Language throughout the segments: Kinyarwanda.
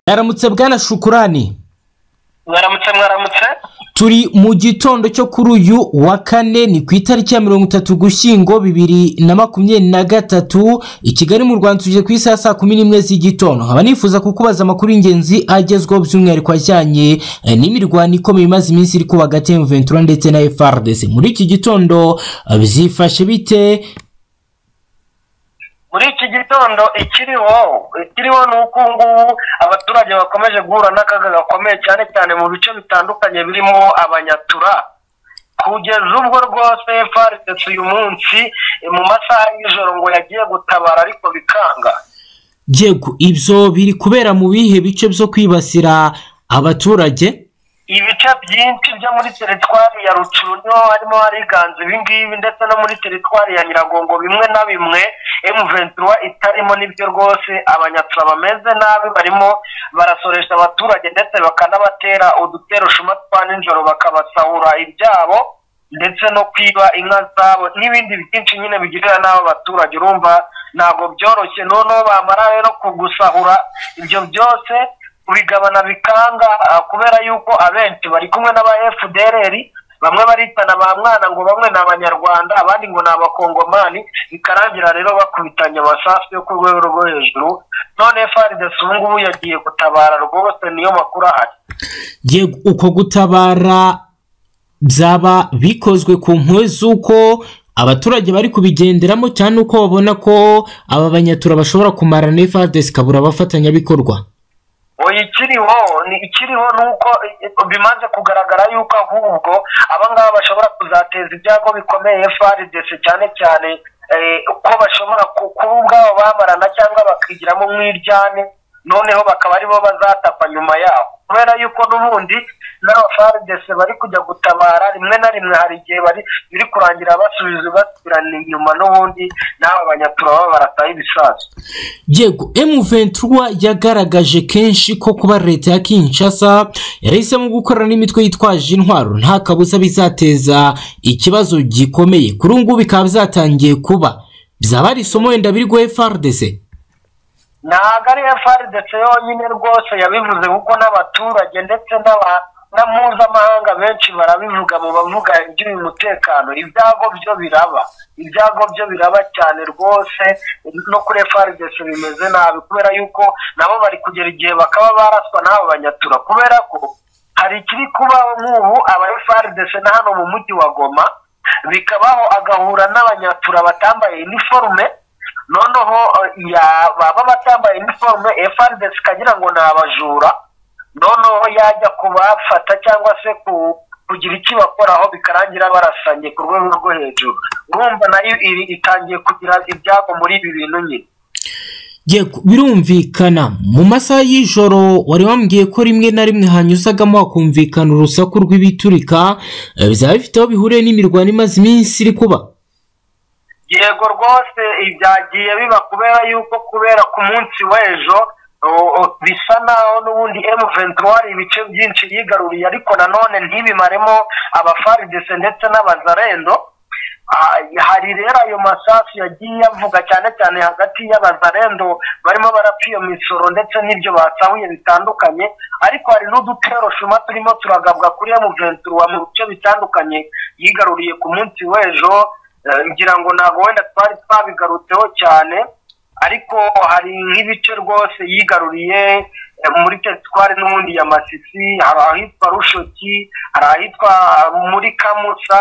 Mwaramutse bwana shukurani mwaramutse mwaramutse turi mu gitondo cyo kuri uyu wa kane ni ku itariki ya mirongo itatu gushyingo bibiri na makumyabiri na gatatu i kigali mu rwanda tugeze ku isaha saa kumi n'imwe z'igitondo nkaba nifuza kukubaza amakuru y'ingenzi agezweho by'umwihariko ajyanye eh, n'imirwano ikomeye imaze iminsi iri kuba hagati ya M23 ndetse na FRDC muri iki gitondo eh, bizifashe bite muri iki gitondo ikiriho ikiriho ni uko ubu ngubu abaturage bakomeje guhura n'akaga gakomeye cyane cyane mu bice bitandukanye birimo abanyatura kugeza ubwo rwose farisesi uyu munsi eh, mu masaha y'ijoro ngo yagiye gutabara ariko bikanga yego ibyo biri kubera mu bihe bice byo kwibasira abaturage ibice byinshi byo muri teritwari ya rucuru niho harimo hariganza ibingibi ndetse no muri teritwari ya nyiragongo bimwe na bimwe emuventura itarimo nibyo rwose abanyatura bameze nabi barimo barasoresha abaturage ndetse bakanabatera udutero shuma twa nijoro bakabasahura ibyabo ndetse no kwiba inka zabo n'ibindi byinshi nyine bigirira n'abo baturage urumva ntabwo byoroshye noneho bamara rero kugusahura ibyo byose bigabana bikanga ah, kubera yuko abenshi bari kumwe n'aba fdrr bamwe baritana ba mwana ngo bamwe ni abanyarwanda abandi ngo ni abakongomani bikarangira rero bakubitanye amasasu yo ku rwego rwo hejuru none faridesi ubu ngubu yagiye gutabara rwose niyo makuru ahari yego uko gutabara byaba bikozwe ku mpuwe z'uko abaturage bari kubigenderamo cyane uko babona ko aba banyatura bashobora kumara na FARDC ikabura abafatanyabikorwa oya ikiriho ni ikiriho ni uko i- bimaze kugaragara yuko ahubwo abangaba bashobora kuzateza ibyago bikomeye frdc cyane cyane eh, ko bashobora ku- kuba ubwabo bamarana cyangwa bakigiramo umwiryane noneho bakaba aribo bazatapa nyuma yabo kubera yuko n'ubundi n'abafrdc bari kujya gutabara rimwe na rimwe hari igihe bari biri kurangira basubiza basubirana inyuma n'ubundi n'aba banyatura baba barataye ibisasu yego M23 yagaragaje kenshi ko kuba leta ya Kinshasa yarahisemo gukorana n'imitwe yitwaje intwaro nta kabuza bizateza ikibazo gikomeye kuri ubu ngubu bikaba byatangiye kuba byaba ari isomo wenda biri guha FARDC ntabwo ari frdc yonyine rwose yabivuze kuko n'abaturage ndetse n'aba- na mpuzamahanga benshi barabivuga mu bavuga iby'uyu mutekano ibyago byo biraba ibyago byo biraba cyane rwose no kuri frdc bimeze nabi kubera yuko nabo bari kugera igihe bakaba baraswa n'abo banyatura kubera ko hari ikiri kubaho nk'ubu aba frdc na hano mu mujyi wa goma bikabaho agahura n'abanyatura batambaye iniforume noneho eh, ya- baba batambaye iniforume frdc ikagira ngo ni abajura noneho yajya kubafata cyangwa se ku- kugira icyo bakoraho bikarangira barasanye ku rwego rwo hejuru urumva nayo iri itangiye kugira ibyago muri ibi bintu nyine Yego birumvikana mu masaha y'ijoro wari wambwiye ko rimwe na rimwe hanyuzagamo hakumvikana urusaku rw'ibiturika eh, bizaba bifite aho bihuriye n'imirwano imaze iminsi iri kuba yego rwose ibyagiye biba kubera yuko kubera ku munsi w'ejo o- o- bisa naho n'ubundi M23 hari ibice byinshi yigaruriye ariko nanone ntibimaremo abafaridese ndetse n'abazarendo Ah, hari rero ayo masasu yagiye avuga cyane cyane hagati y'abazarendo barimo barapfa iyo misoro ndetse n'ibyo basahuye bitandukanye ariko hari n'udutero shuma turimo turagabwa kuri M23 mu bice bitandukanye yigaruriye ku munsi w'ejo Eh, ngira ngo ntabwo wenda twari twabigarutseho cyane ariko hari nk'ibice rwose yigaruriye eh, muri teritwari n'ubundi ya masisi hari ahitwa rushoki hari ahitwa muri kamusa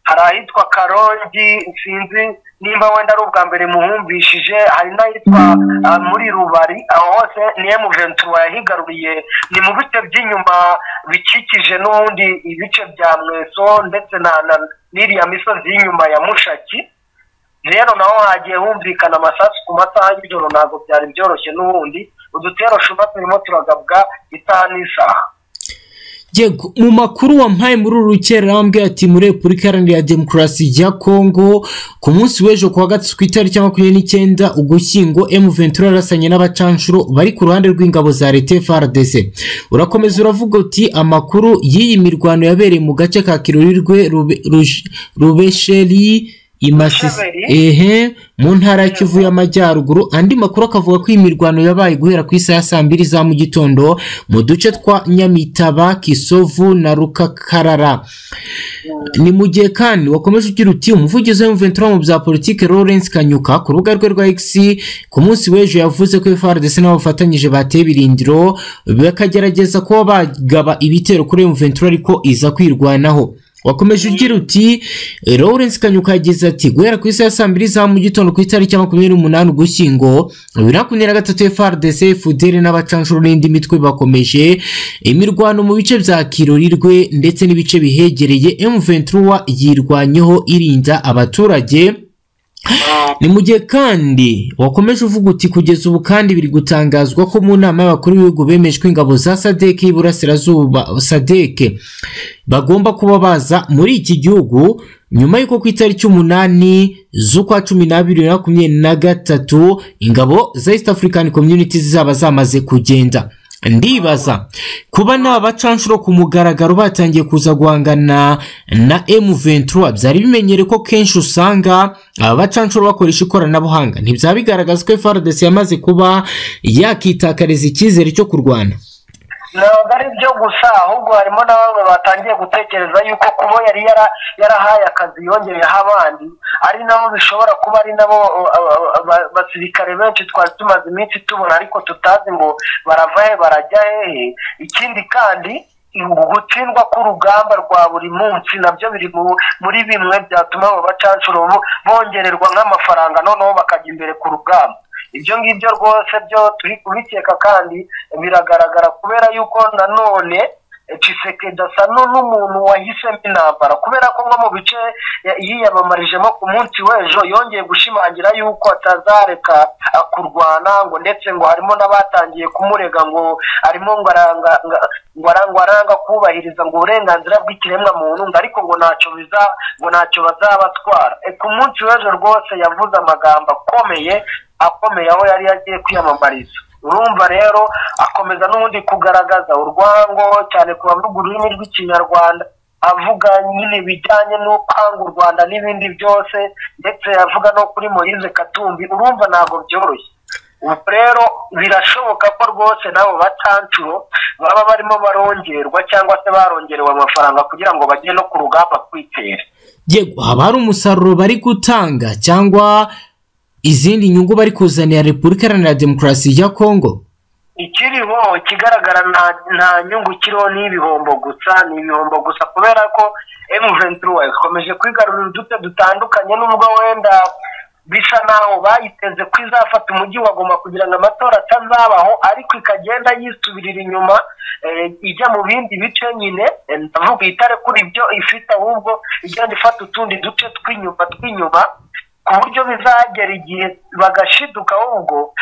hari ahitwa karongi sinzi nimba wenda ari ubwa mbere muhumvishije hari n'ahitwa ah, muri rubari aho hose ni emuventura yahigaruriye ni mu bice by'inyuma bikikije n'ubundi ibice bya mweso ndetse na na- n'iriya misozi y'inyuma ya mushaki rero naho hagiye humvikana amasasu ku masaha y'ijoro ntabwo byari byoroshye n'ubundi udutero shuma turimo turagabwa isaha n'isaha yego mu makuru wampaye muri uru rukerera wambwiye ati muri repubulika iharanira demokarasi ya kongo ku munsi w'ejo ku wa gatatu ku itariki ya makumyabiri n'icyenda ugushyingo M23 yarasanye n'abacanshuro bari ku ruhande rw'ingabo za leta FARDC urakomeza uravuga uti amakuru y'iyi mirwano yabereye mu gace ka kirurirwe rubesheri i Masisi Rusheberi. ehe mu ntara ya Kivu y'Amajyaruguru andi makuru akavuga ko iyi mirwano yabaye guhera ku isaha ya saa mbiri za mu gitondo mu duce twa Nyamitaba Kisovu na Rukakarara ni mu gihe kandi wakomeje ugira uti umuvugizi wa M23 mu bya politiki Lawrence Kanyuka ku rubuga rwe rwa X ku munsi w'ejo yavuze ko FARDC n'abafatanyije bateye ibirindiro bakagerageza kuba bagaba ibitero kuri M23 ariko iza kwirwanaho wakomeje ugira uti eh, Lawrence Kanyuka yagize ati guhera ku isaha ya saa mbiri za mu gitondo ku itariki ya makumyabiri n'umunani Ugushyingo bibiri na makumyabiri na gatatu FARDC FUDEL n'abacanshuro n'indi mitwe bakomeje imirwano mu bice bya Kirorirwe ndetse n'ibice bihegereye M23 yirwanyeho irinda abaturage ni mu gihe kandi wakomeje uvuga uti kugeza ubu kandi biri gutangazwa ko mu nama y'abakuru b'ibihugu bemeje ko ingabo za sadeke y'iburasirazuba sadeke bagomba kuba baza muri iki gihugu nyuma y'uko ku itariki umunani z'ukwa cumi n'abiri bibiri na makumyabiri na gatatu ingabo za east african community zizaba zamaze kugenda ndibaza kuba nta bacanshuro ku mugaragaro batangiye kuza guhangana na M23 byari bimenyere ko kenshi usanga aba bacanshuro bakoresha ikoranabuhanga ntibyaba bigaragaza ko FARDC yamaze kuba yakitakariza icyizere cyo kurwana ntabwo ari byo gusa ahubwo harimo na bamwe batangiye gutekereza yuko kuba yari yara- yarahaye akazi yongereyeho abandi ari nabo bishobora kuba ari nabo uh, uh, aba- basirikare benshi twari tumaze iminsi tubona ariko tutazi ngo barava he barajya hehe ikindi kandi gutsindwa k'urugamba rwa buri munsi nabyo biri mu- muri bimwe byatuma abo bacanshuro bo- bongererwa nk'amafaranga noneho bakajya imbere ku rugamba ibyo ngibyo rwose byo turi kubikeka kandi biragaragara kubera yuko nanone eh, Tshisekedi asa nu- n'umuntu wahisemo intambara kubera ko nko mu bice ya- yiyamamarijemo ku munsi w'ejo yongeye gushimangira yuko atazareka ah, kurwana ngo ndetse ngo harimo n'abatangiye kumurega ngo arimo ngo aranga nga- ngo ara- ngo aranga kubahiriza ngo uburenganzira bw'ikiremwa muntu ngo ariko ngo ntacyo biza ngo ntacyo bazabatwara Eh, ku munsi w'ejo rwose yavuze amagambo akomeye akomeye aho yari yagiye kwiyamamariza urumva rero akomeza n'ubundi kugaragaza urwango cyane ku bavuga ururimi rw'ikinyarwanda avuga nyine bijyanye no kwanga u rwanda n'ibindi byose ndetse avuga no kuri moyize katumbi urumva ntabwo byoroshye ubu rero birashoboka ko rwose n'abo bacancuro baba barimo barongerwa cyangwa se barongerewe amafaranga kugira ngo bajye no ku rugamba kwitera yego haba hari umusaruro bari gutanga cyangwa izindi nyungu bari kuzanira Repubulika Iharanira Demokarasi ya Kongo ikiriho ikigaragara nta nta nyungu kiriho ni ibihombo gusa ni ibihombo gusa kubera ko M23 ikomeje kwigarurira uduce dutandukanye nubwo wenda bisa naho bayiteze ko izafata umujyi wagoma kugira ngo amatora atazabaho ariko ikagenda yisubirira inyuma eh, ijya mu bindi bice nyine eh, ndavuga itare kuri ibyo ifite ahubwo igenda ifata utundi duce tw'inyuma tw'inyuma ku buryo bizagera igihe bagashiduka ahubwo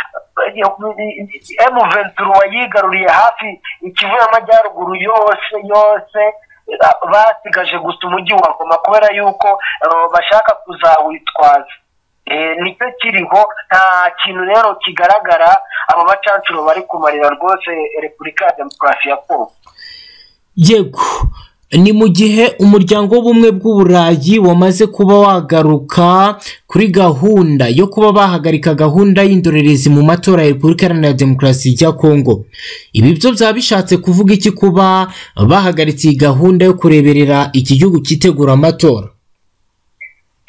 emu venturo wayigaruriye hafi ikivu y'amajyaruguru yose yose basigaje gusa umujyi wa goma kubera yuko eh, bashaka kuzawitwaza Eh, nicyo kiriho nta kintu rero kigaragara abo bacancuro bari kumarira rwose repubulika ya demokarasi ya kongo yego ni mu gihe umuryango w'ubumwe bw'uburayi wamaze kuba wagaruka kuri gahunda yo kuba bahagarika gahunda y'indorerezi mu matora ya repubulika iharanira demokarasi ya kongo ibi byo byaba bishatse kuvuga iki kuba bahagaritse iyi gahunda yo kureberera iki gihugu cyitegura amatora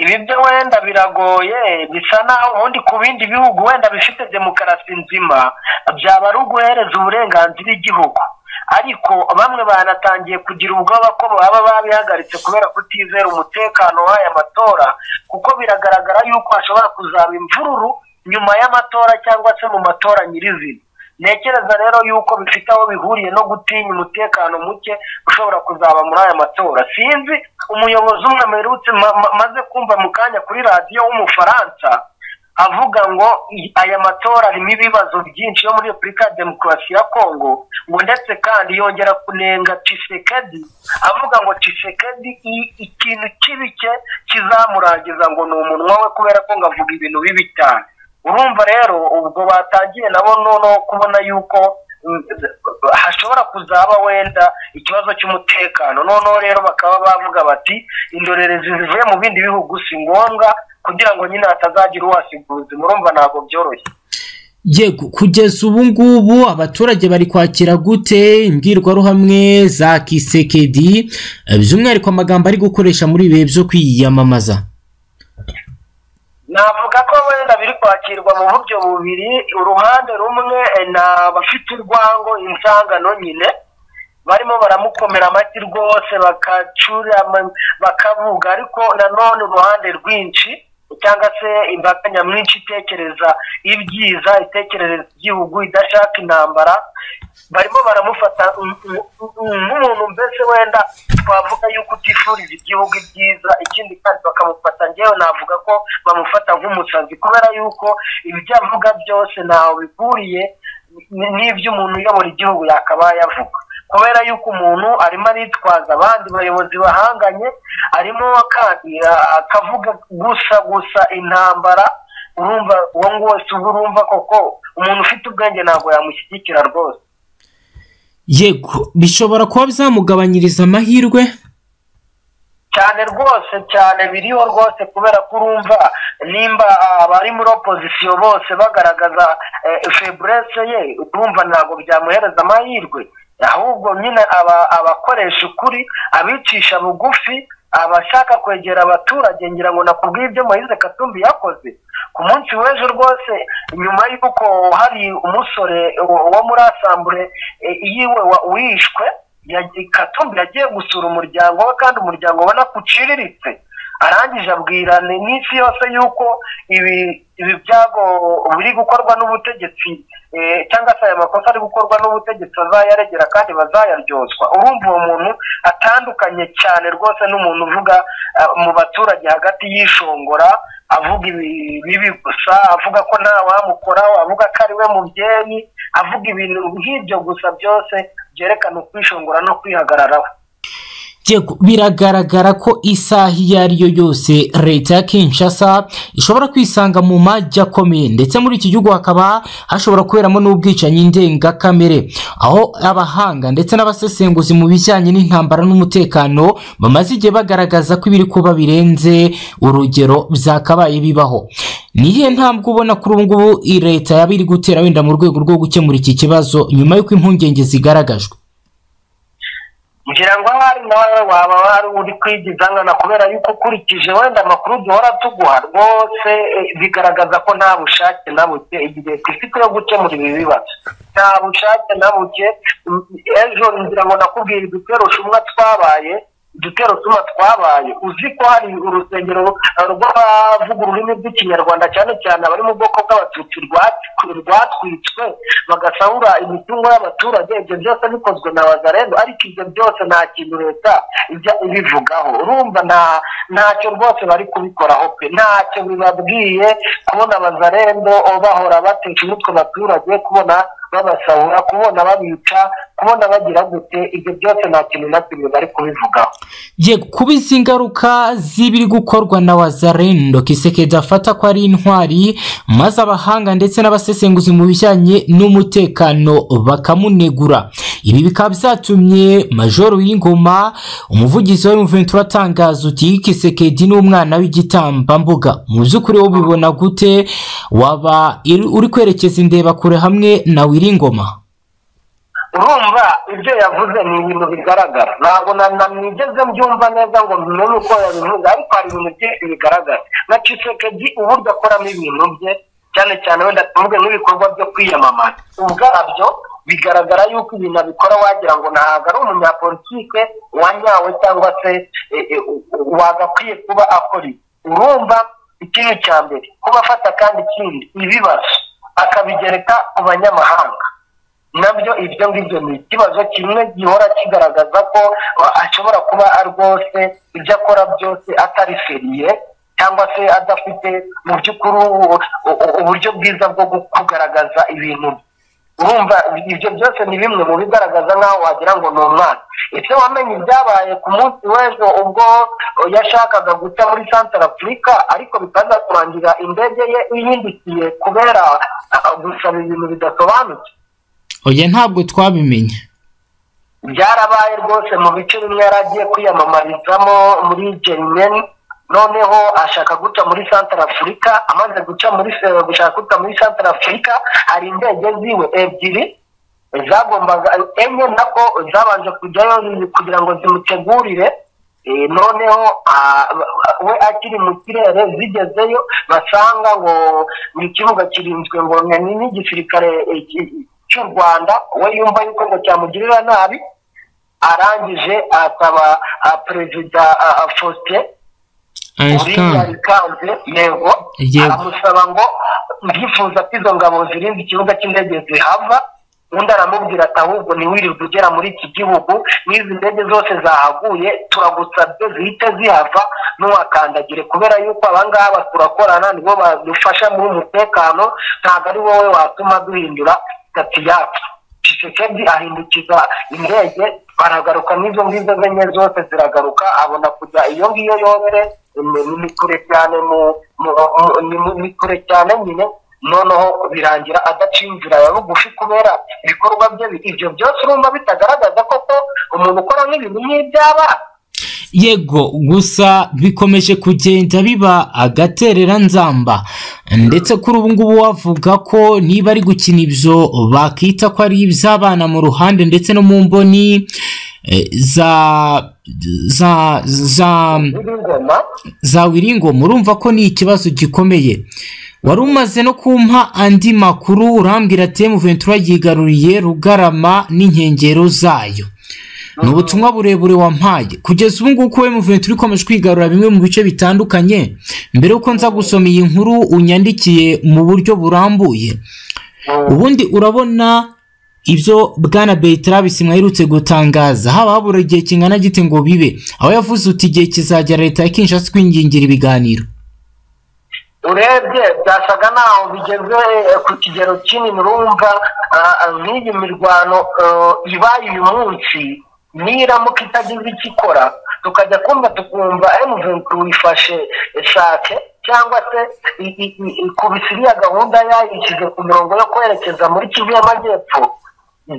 ibi byo wenda biragoye bisa naho ubundi ku bindi bihugu wenda bifite demokarasi nzima byaba ari uguhereza uburenganzira igihugu ariko bamwe banatangiye kugira ubwoba ko baba babihagaritse kubera kutizera umutekano w'aya matora kuko biragaragara yuko hashobora kuzaba imvururu nyuma y'amatora cyangwa se mu matora nyirizina ntekereza rero yuko bifite aho bihuriye no gutinya umutekano muke ushobora kuzaba muri aya matora sinzi umuyobozi umwe mperutse ma- ma- maze kumva mu kanya kuri radiyo w'umufaransa avuga ngo i- aya matora arimo ibibazo byinshi yo muri repubulika ya demokarasi ya kongo ngo ndetse kandi yongera kunenga Tshisekedi avuga ngo Tshisekedi i- ikintu kibi cye kizamurangiza ngo ni umunwa we kubera ko ngo avuga ibintu bibi cyane urumva rero ubwo batangiye nabo noneho kubona yuko mm, hashobora kuzaba wenda ikibazo cy'umutekano noneho rero bakaba bavuga bati indorerezi zivuye mu bindi bihugu si ngombwa kugira ngo nyine hatazagira uwasiguzi murumva ntabwo byoroshye yego kugeza ubu ngubu abaturage bari kwakira gute imbwirwaruhamwe za kisekedi by'umwihariko amagambo ari gukoresha muri ibihe byo kwiyamamaza navuga ko wenda biri kwakirwa mu buryo bubiri uruhande rumwe eh, ni abafite urwango insangano nyine barimo baramukomera amashyi rwose bakacura ama- bakavuga ariko nanone uruhande rwinshi cyangwa se imbaga nyamwinshi itekereza ibyiza itekerereza igihugu idashaka intambara barimo baramufata nk- nk- nk'umuntu mbese wenda twavuga yuko utifuriza igihugu ibyiza ikindi kandi bakamufata ngewe navuga ko bamufata nk'umusazi kubera yuko ibyo avuga byose ntaho bihuriye ni- n'iby'umuntu uyobora igihugu yakabaye avuga kubera yuko umuntu arimo aritwaza abandi bayobozi bahanganye arimo kandi a- akavuga gusa gusa intambara urumva uwo nguwo wese ubwo urumva koko umuntu ufite ubwenge ntabwo yamushyigikira rwose yego bishobora kuba byamugabanyiriza amahirwe cyane rwose cyane biriho rwose kubera ko urumva nimba abari muri opozisiyo bose bagaragaza feburese ye urumva ntabwo byamuhereza amahirwe ahubwo nyine aba- abakoresha ukuri abicisha bugufi abashaka kwegera abaturage ngira ngo nakubwiye ibyo moyize katumbi yakoze ku munsi w'ejo rwose nyuma y'uko hari umusore wo- wo muri asambure eh, yiwe wa- wishwe yagiye- katumbi yagiye gusura umuryango we kandi umuryango ubona ko uciriritse arangije abwira ni- n'isi yose yuko ibi ibi byago biri gukorwa n'ubutegetsi eh, cyangwa se aya makosa ari gukorwa n'ubutegetsi bazayaregera kandi bazayaryozwa urumva uwo muntu atandukanye cyane rwose n'umuntu uvuga ah, mu baturage hagati y'ishongora avuga ibi- bibi gusa avuga ko nta wamukoraho avuga ko ari we mubyeyi avuga ibintu nk'ibyo gusa byose byerekana ukwishongora no kwihagararaho yego biragaragara ko isaha iyo ari yo yose leta ya kinshasa ishobora kwisanga mu majyakomeye ndetse muri iki gihugu hakaba hashobora kuberamo n'ubwicanyi ndengakamere aho abahanga ndetse n'abasesenguzi mu bijyanye n'intambara n'umutekano bamaze igihe bagaragaza ko ibiri kuba birenze urugero byakabaye bibaho ni iyihe ntambwe ubona kuri ubu ngubu iyi leta yaba iri gutera wenda mu rwego rwo gukemura iki kibazo nyuma y'uko impungenge zigaragajwe ngira ngo ahari nawe waba wari uri kwigizangana kubera yuko ukurikije wenda amakuru duhora tuguha rwose eh, bigaragaza ko nta bushake na buke igihe ifite yo gukemura ibi bibazo nta bushake na buke Mm, ejo ngira ngo nakubwira udutero shumwa twabaye udutero tuma twabaye uzi ko hari urusengero eh, rw'abavuga ururimi rw'ikinyarwanda cyane cyane abari mu bwoko bw'abatutsi rwatwi- rwatwitswe bagasahura imitungo y'abaturage ibyo byose bikozwe na wazarendo ariko ibyo byose nta kintu leta ijya ibivugaho urumva nta ntacyo rwose bari kubikoraho pe ntacyo bibabwiye kubona abazarendo bahora batesha umutwe abaturage kubona babasahura kubona babica kubona bagira gute ibyo byose nta kintu na kimwe bari kubivugaho yego kuba izi ngaruka z'ibiri gukorwa na wazarendo kisekedi afata ko ari intwari maze abahanga ndetse n'abasesenguzi mu bijyanye n'umutekano bakamunegura ibi bikaba byatumye majoro w'ingoma umuvugizi wa M23 atangaza uti kisekedi ni umwana w'igitambambuga mu by'ukuri wowe ubibona gute waba iri- uri kwerekeza indebakure hamwe na wiringoma urumva ibyo yavuze ni ibintu bigaragara ntabwo na- na nigeze mbyumva neza ngo mmenye uko yabivuze ariko hari ibintu byinshi bigaragara na cisekedi uburyo akoramo ibintu bye cyane cyane wenda tuvuge nk'ibikorwa byo kwiyamamaza ubwabyo bigaragara yuko ibintu abikora wagira ngo ntabwo ari umunyapolitike wanyawe cyangwa se eh, eh, wagakwiye kuba akora ibi urumva ikintu cya mbere kuba afata kandi ikindi ibibazo akabigereka ku banyamahanga nabyo ibyo ngibyo ni ikibazo kimwe gihora kigaragaza ko uh, ashobora kuba rwose ibyo akora byose atari feriye cyangwa se adafite mu by'ukuri u- u- uburyo bwiza bwo gu- kugaragaza ibintu bye. urumva ibyo byose ni bimwe mu bigaragaza nk'aho wagira ngo ni umwana ese wamenye ibyabaye ku munsi w'ejo ubwo uh, yashakaga guca muri santara afurika ariko bikaza kurangira indege ye ihindukiye kubera uh, gusaba ibintu bidasobanutse oya ntabwo twabimenye byarabaye rwose mu bice bimwe yari agiye kwiyamamarizamo muri jerimeni noneho ashaka guca muri santara afurika amaze guca muri se- gushaka guca muri santara afurika hari indege ziwe ebyiri zagombaga enye nako zabanje kujyayo kugira ngo zimutegurire Eh, noneho ah, we akiri mu kirere zigezeyo basanga ngo ni ikibuga kirinzwe ngo ni n'igisirikare eh, ki- cy'u rwanda we yumva yuko ngo cyamugirira nabi arangije akaba ah, perezida ah, ah, faustin uriya einstein ikanze yego Yego. aramusaba ngo ndifuza ko izo ngabo zirinda ikibuga cy'indege zihava undi aramubwira ati ahubwo ntiwirirwe ugera muri iki gihugu n'izi ndege zose zahaguye turagusabye zihite zihava ntiwakandagire kubera yuko abangaba turakorana nibo badufasha muri uyu mutekano ntabwo ari wowe watuma duhindura sitati yacu tshisekedi ahindukiza indege baragaruka n'izo ngizo zenye zose ziragaruka abona kujya iyo ngiyo yose ni- ni ni kure cyane mu- mu- mu- ni mu- ni kure cyane nyine noneho birangira adaciye inzira ya bugufi kubera ibikorwa bye bi- ibyo byose urumva bitagaragaza koko umuntu ukora nk'ibintu nk'ibyaba yego gusa bikomeje kugenda biba agaterera nzamba ndetse kuri ubu ngubu bavuga ko niba ari gukina ibyo bakita ko ari iby'abana mu ruhande ndetse no mu mboni eh, za za za n'ingoma za wiringoma urumva ko ni ikibazo gikomeye wari umaze no kumpa andi makuru urambwira ati emuventura yigaruriye rugarama n'inkengero zayo ni ubutumwa burebure wampaye kugeza ubu ngubu ko emuventura ikomeje kwigarura bimwe mu bice bitandukanye mbere y'uko nza gusoma iyi nkuru unyandikiye mu buryo burambuye ubundi urabona ibyo bwana betarabisi mwaherutse gutangaza haba habura igihe kingana gite ngo bibe aho yavuze uti igihe kizagera leta ya kinshasa twingingira ibiganiro urebye byasaga naho bigeze eh, ku kigero kinini urumva ah, ah, nk'iyi mirwano eh, ibaye uyu munsi niramuka itagize icyo ikora tukajya kumva tukumva emuventu uyifashe shake cyangwa se i- i- i- ikubise iriya gahunda yayishyize ku mirongo yo kwerekeza muri kivu y'amajyepfo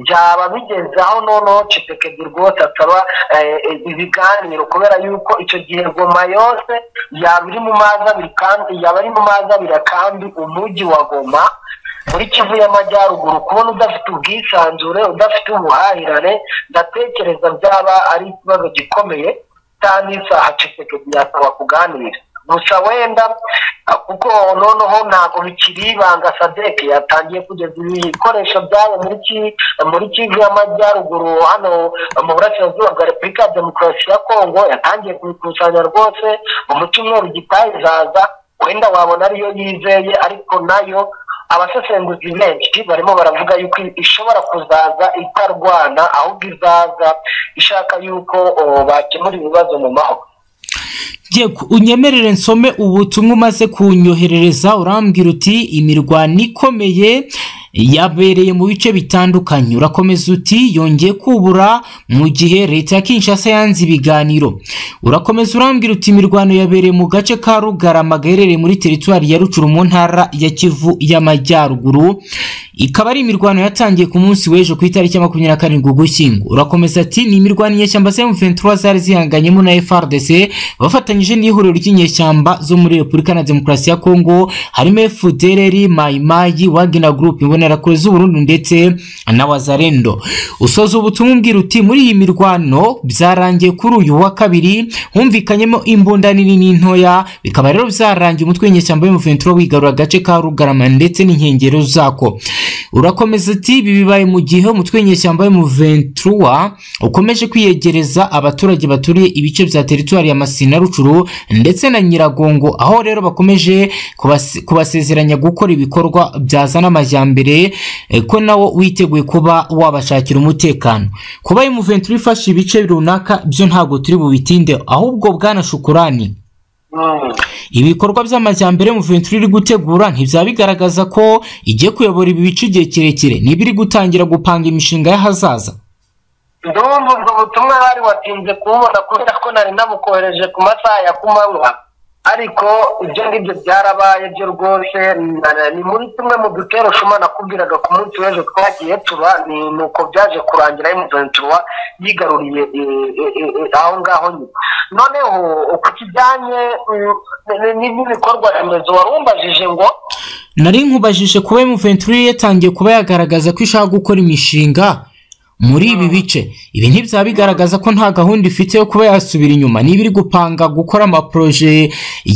byaba bigeze aho noneho cisekedi rwose asaba eh, eh, ibiganiro kubera yuko icyo gihe goma yose yaba iri mu mazi abiri kandi yaba ari mu mazi abiri kandi umujyi wa goma muri kivu y'amajyaruguru kubona udafite ubwisanzure udafite ubuhahirane ndatekereza byaba ari ikibazo gikomeye cyane isaha cisekedi yasaba kuganira gusa wenda ah, kuko noneho ntabwo bikiri ibanga sadeke yatangiye kugeza ibikoresho byabo muri ki- muri kivu y'amajyaruguru hano mu burasirazuba bwa repubulika ya demokarasi ya kongo yatangiye kubikusanya rwose mu cyumweru gitaha izaza wenda wabona ariyo yizeye ariko nayo abasesenguzi benshi barimo baravuga yuko ishobora kuzaza itarwana ahubwo izaza ishaka yuko oh, bakemura ibibazo mu mahoro yego unyemerere nsome ubutumwa umaze kunyoherereza urambwira uti imirwano ikomeye yabereye mu bice bitandukanye urakomeza uti yongeye kubura mu gihe leta ya kinshasa yanze ibiganiro urakomeza urambwira uti imirwano yabereye mu gace ka rugarama gaherereye muri teritwari ya rucuru mu ntara ya kivu y'amajyaruguru ikaba ari imirwano yatangiye ku munsi w'ejo ku itariki ya makumyabiri na karindwi ugushyingo urakomeza ati ni imirwano inyeshyamba za M23 zari zihanganyemo na FRDC bafatanyije n'ihuriro ry'inyeshyamba zo muri Repubulika na Demokarasi ya Kongo harimo FDLR, Mai Mai, Wagner Group, Imbonerakure z'u Burundi ndetse na Wazalendo usoza ubutumwa umbwira uti muri iyi mirwano byarangiye kuri uyu wa kabiri humvikanyemo imbunda nini n'intoya bikaba rero byarangiye umutwe w'inyeshyamba w'M23 wigarura agace ka Rugarama ndetse n'inkengero zako urakomeza ati ibi bibaye mu gihe umutwe w'inyeshyamba yo mu ventura ukomeje kwiyegereza abaturage baturiye ibice bya teritwari ya masina rucuru ndetse na nyiragongo aho rero bakomeje kubas- kubasezeranya gukora ibikorwa byazana amajyambere eh, ko nawo witeguye kuba wabashakira umutekano kuba mu ventura ifashe ibice runaka byo ntabwo turi bubitinde ahubwo bwana shukurani Mm. ibikorwa by'amajyambere Muventuri iri gutegura ntibyaba bigaragaza ko igiye kuyobora ibi bice igihe kirekire niba iri gutangira gupanga imishinga y'ahazaza ndumva ubwo butumwa bari watinze kububona kubera ko nari nabukohereje ku masaha ya kumanywa ariko ibyo ngibyo byarabaye byo rwose na- ni muri tumwe mu dutero shuma nakubwiraga ku munsi w'ejo twagiye tuba ni ni uko byaje kurangira emuventura yigaruriye e, e, e, e, aho ngaho nyine noneho ku kijyanye mm, n- n- n'ibikorwa remezo wari umbajije ngo nari nkubajije kuba emuventuri yatangiye kuba yagaragaza ko ishaka gukora imishinga muri ibi bice ibi ntibyaba bigaragaza ko nta gahunda ifite yo kuba yasubira inyuma niba iri gupanga gukora amaporoje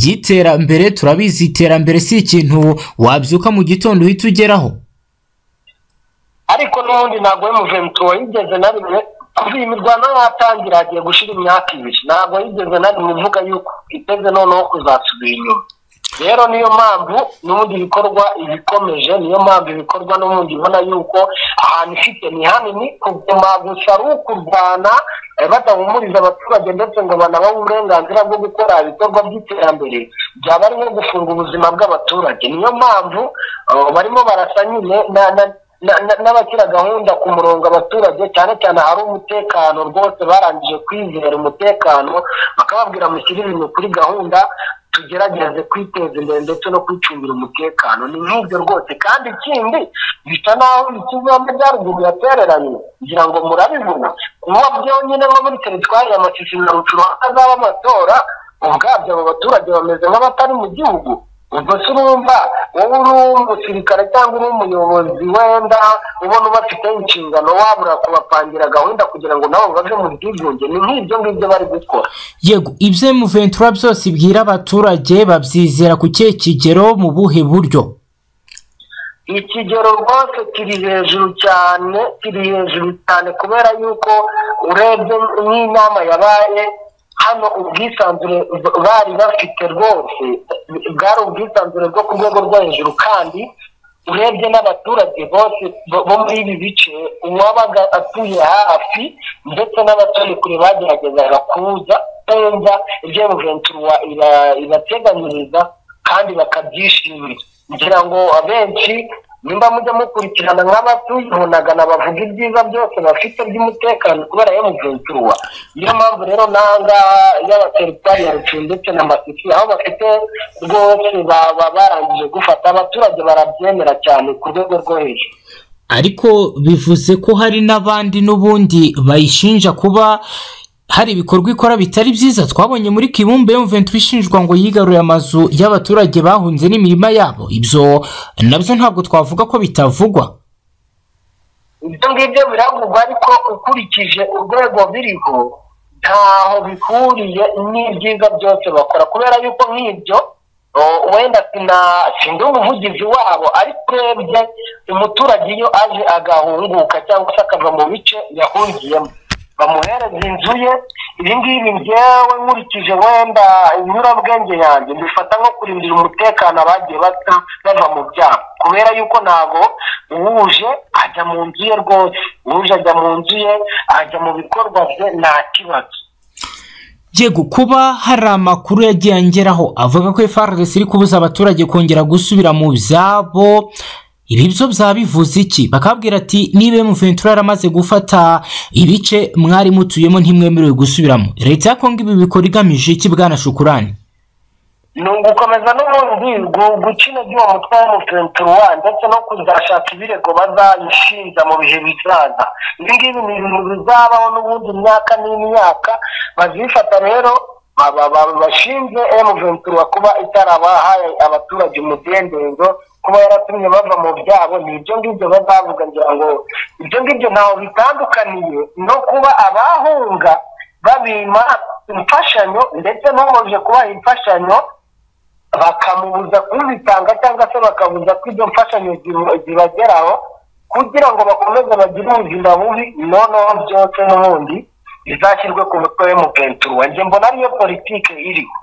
y'iterambere turabizi iterambere si ikintu wabyuka mu gitondo uhita ugeraho ariko n'ubundi ntabwo emuventura yigeze na rimwe kuva iyi mirwano yatangira hagiye gushyira imyaka ibiri ntabwo yigeze na rimwe ivuga yuko iteze noneho kuzasubira inyuma rero niyo mpamvu n'ubundi ibikorwa ibikomeje niyo mpamvu ibikorwa n'ubundi ibona yuko ahantu ifite ni hanini kuguma gusa ari ukurwana eh, badahumuriza abaturage ndetse ngo banabahe uburenganzira bwo gukora ibikorwa by'iterambere byaba ari nko gufunga ubuzima bw'abaturage niyo mpamvu eh, barimo barasa nyine na- na- na- na- n'abashyira gahunda ku murongo abaturage cyane cyane hari umutekano rwose barangije kwizera umutekano bakababwira mushyire ibintu kuri gahunda tugerageze kwiteza imbere ndetse no kwicungira umutekano ni nk'ibyo rwose kandi ikindi bisa n'aho ikizambe bya ruguru yatereranye ngira ngo murabibona kuba byonyine nko muri teritwari ya masisi na rucuru hazaba amatora ubwabyo abo baturage bameze nk'abatari mu gihugu ubwo se urumva wowe uri umusirikare cyangwa uri umuyobozi wenda ubona ubafiteho inshingano wabura kubapangira gahunda kugira ngo nabo bave mu bwigunge ni nk'ibyo ngibyo bari gukora yego ibyo emuventura byose ibwira abaturage babyizera ku kihe kigero mu buhe buryo ikigero rwose kiri hejuru cyane kiri hejuru cyane kubera yuko urebye nk'inama yabaye hano ubwisanzure b- bari bafite rwose bwari ubwisanzure bwo ku rwego rwo hejuru kandi urebye n'abaturage bose bo- bo muri ibi bice uwabaga atuye hafi ndetse n'abatuye kure bageragezaga kuza kumva ibyo Ventura iba- ibateganyiriza kandi bakabyishimira ngira ngo abenshi nimba mujya mukurikirana nk'abatuyibonaga nabavuga ibyiza byose bafite by'umutekano kubera yo mugenzuwa niyo mpamvu rero n'ahangaha y'abateritwari ya rucu ndetse na masisi aho bafite rwose baba barangije gufata abaturage barabyemera cyane ku rwego rwo hejuru ariko bivuze ko hari n'abandi n'ubundi bayishinja kuba hari ibikorwa ikora bitari byiza twabonye muri kibumbe yumventu ishinjwa ngo yigaruye amazu y'abaturage bahunze n'imirima yabo ibyo nabyo ntabwo twavuga ko bitavugwa ibyo ngibyo biravugwa ariko ukurikije urwego biriho ntaho bihuriye n'ibyiza byose bakora kubera yuko nk'ibyo o, wenda sina sindi umuvugizi wabo ariko urebye umuturage iyo aje agahunguka cyangwa se akava mu bice yahungiyemo bamuhereza inzu ye ibi ngibi njyewe nkurikije wenda inyurabwenge yanjye mbifata nko kurindira umutekano abagiye bata bava mu byaha kubera yuko ntabwo uwuje ajya mu nzu ye rwose uwuje ajya mu nzu ye ajya mu bikorwa bye nta kibazo yego kuba hari amakuru yagiye angeraho avuga ko FRDC iri kubuza abaturage kongera gusubira mu byabo ibi byo byaba bivuze iki bakabwira ati niba Ventura yaramaze gufata ibice mwari mutuyemo ntimwemerewe gusubiramo leta ya Kongo ibi bikora igamije iki bwana shukurani ni ugukomeza n'ubundi gu- gukina iby'uwo mutwe w'umuventura ndetse no kuzashaka ibirego bazayishinja mu bihe bizaza ibi ngibi ni ibintu bizabaho n'ubundi imyaka n'imyaka bazifata rero aba- aba- bashinze emuventura kuba itarabahaye abaturage umudendezo kuba yaratumye bava mu byabo ni ibyo ngibyo bazavuga ngira ngo ibyo ngibyo ntaho bitandukaniye no kuba abahunga babima imfashanyo ndetse n'uwaje kubaha imfashanyo bakamubuza kuzitanga cyangwa se bakabuza ko izo mfashanyo zibu- zibageraho kugira ngo bakomeze bagire ubuzima bubi noneho byose n'ubundi bizashyirwe ku mutwe w'umuventura njye mbona ariyo politike iriho